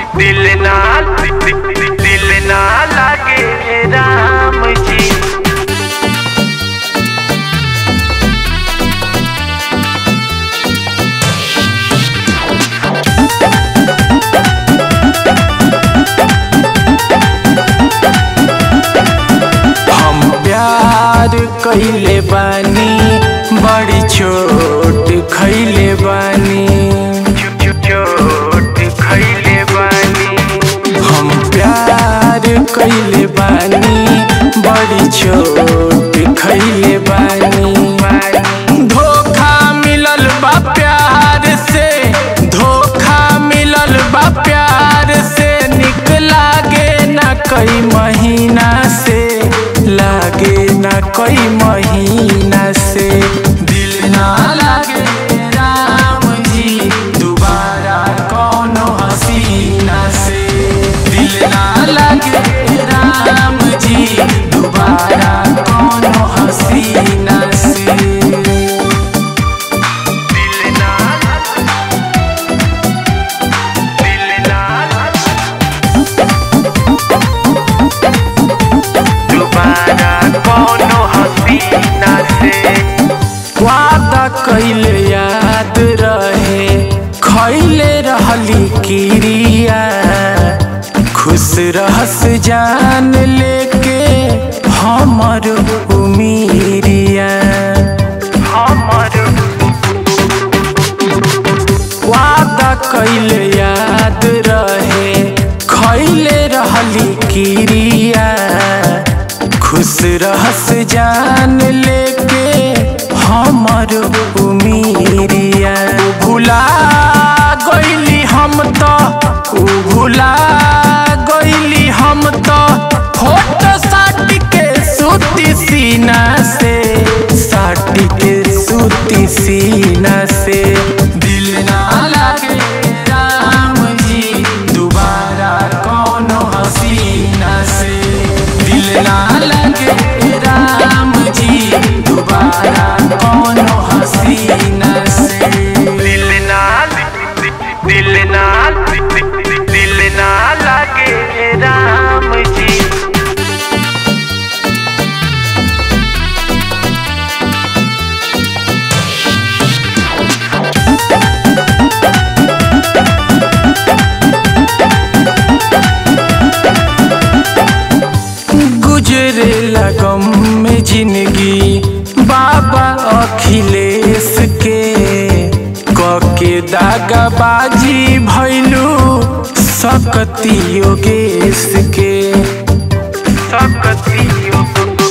दिल ना दिल ना लागे राम जी हम प्यार कइले बानी बड़ी चोट खइले बानी चोट खैले बानी हम प्यार कइले बानी बड़ी चोट खइले बानी धोखा मिलल बा प्यार से धोखा मिलल बा प्यार से निक लागे ना कई महीना से लागे ना कई महीना से दिल ना लागे राम जी दोबारा कौनो हसीना से दिल ना लागे राम जी दोबारा कौनो हसीना से दिल ना दिल ना दोबारा कोनो हसीना से वादा कैले याद रहे खैले रहली किरिया खुश रहस जान लेके हमर उमीरिया हमर वादा कैले याद रहे खैले रहली किरिया खुश रहस जान लेके हमर उमीरिया भुला गइली हम तो उ भुला गइली हम तो फोटो साट के सूती सीना से साट के सूती सीना से दिल ना लागे राम जी दोबारा कौनो हसीना से दिल ना लगे राम जी दोबारा कौनो हसीना से दिल ना दिल ना दिल ना लागे राम जी गुजरे लगम में जिंदगी बाबा अखिलेश के कके दागाबाजी भैलू सकती योगेश के सकतियो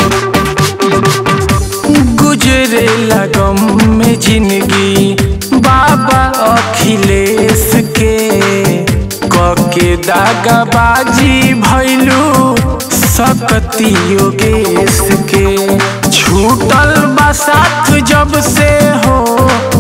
गुजरे लगम में जिंदगी बाबा अखिलेश के कके दागाबाजी भैलू सकती योगेश के छूटल बा साथ जब से हो